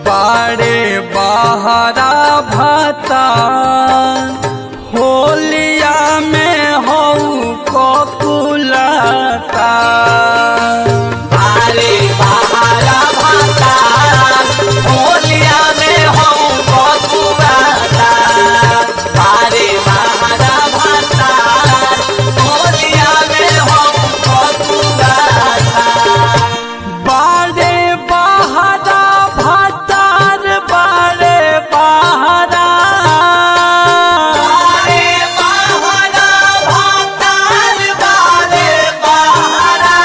बाड़े बहरा भता होलिया में हऊ ककुलता अरे बहारा भाता होलिया में हम बकुआता अरे बहारा भाता होलिया में हम बकुआता बाड़े बहरा भतार बाड़े बहरा बारे बहारा भातार बारे बहारा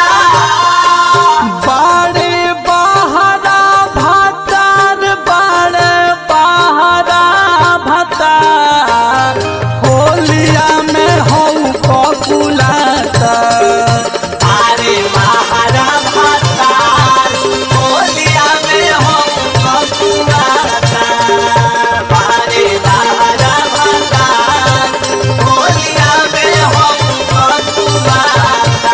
बाड़े बहरा भतार बाड़े बहरा भतार होलिया में हऊ ककुलता अरे बहारा भातार होलिया में हम बकुआता बारे बहारा भातार होलिया में हम बकुआता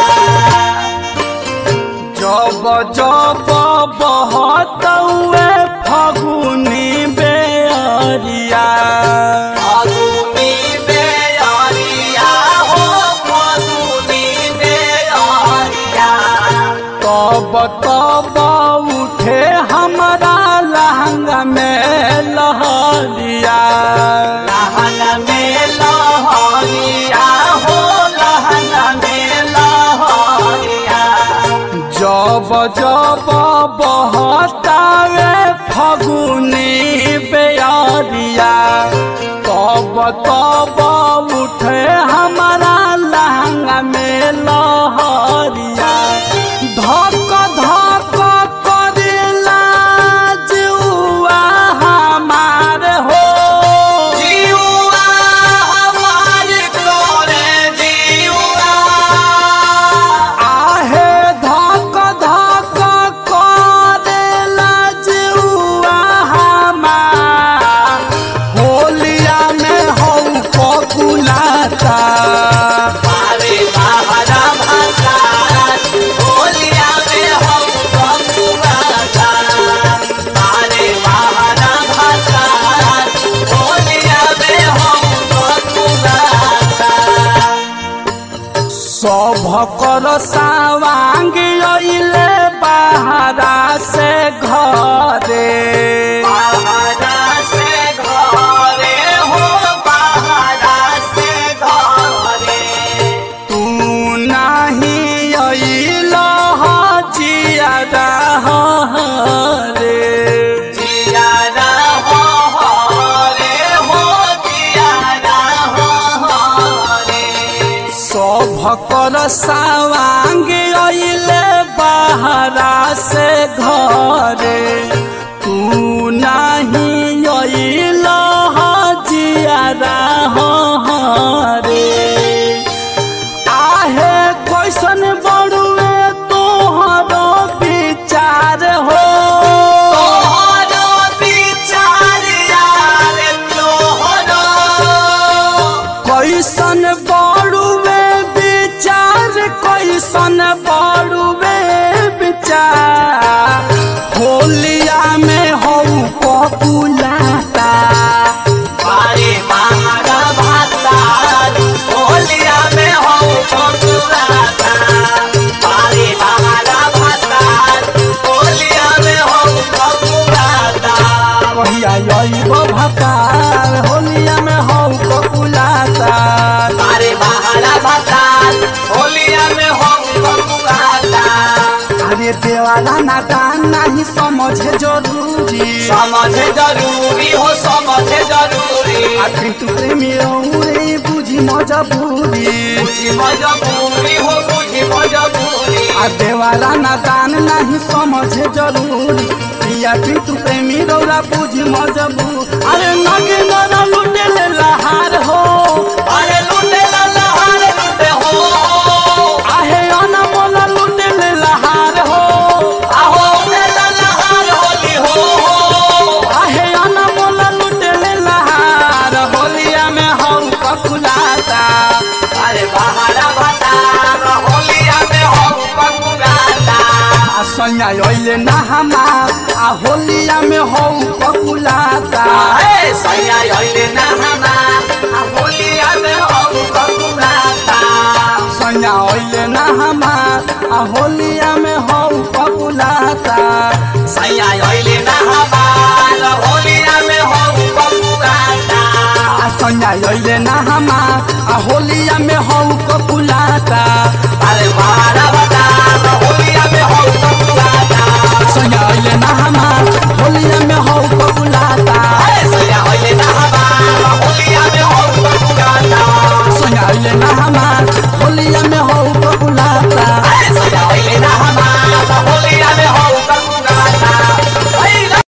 जब जब बहतौए फगुनी बेअरिया फागुनी बेअरिया हो फागुनी बेअरिया तब तब उठे हमारा लहंगा में लहरिया लहन में लहरिया हो लहन में लहरिया जब जब बहतावे फगुनी बेअरिया तब तब उठे हमारा लहंगा में लहरिया धक धक करेला जुआ हमार हो जीवा हमार तोरे जीवा आहे धक धक करेला जुआ हमार होलिया में हऊ ककुलाता अरे बहारा भातार होलिया में हम बकुआता अरे बहारा भातार होलिया में हम बकुआता सभकर सावांग अइले बहरा से घरे बहारा से घरे हो बहारा से घरे तू नाही अइल जियादा रे जियारा हो हरे हो जियारा हो हरे सभकर सावांग अइले बहरा से घरे तू नाही अइल जियादा रे आहे कैसन बड़ुए तोहरो विचार हो तोहरो विचार यार तोहरो कैसन बड़ुए विचार कैसन बड़ुए विचार होलिया में हऊ पपुलाता बारे महारा भातार होलिया में हो बकुलाता बारे महारा भातार होलिया में हो बकुलाता कहिया अइब भकार होलिया में हऊ पपुलाता बारे महारा भातार होलिया में हो बकुलाता अरे देवाला नादान नहीं समझे जरूरी समझे जरूरी हो समझे जरूरी आखिर तू प्रेमी रे बुझी मजबूरी बुझी मजबूरी हो बुझी मजबूरी आ देवाला नादान नहीं समझे जरूरी पिया तू प्रेमी रौरा बुझी मजबूर अरे नगे नरा लुटे ले लहार हो अरे लूटे ला लहार लूटे हो आहे अनमोल लुटे ले लहार हो आहो लूटे ला लहार होली हो आहे अनमोल लुटे ले लहार होलिया में हम ककुलाता अरे बहारा बता होलिया में हो बकुगाता आ सैया अइले ना हमार आ होलिया में हौ होलिया में हौ पपुलाता सैया अहिले ना हमार होलिया में हो बबुआता आ सैया अइले ना हमा आ होलिया में हौ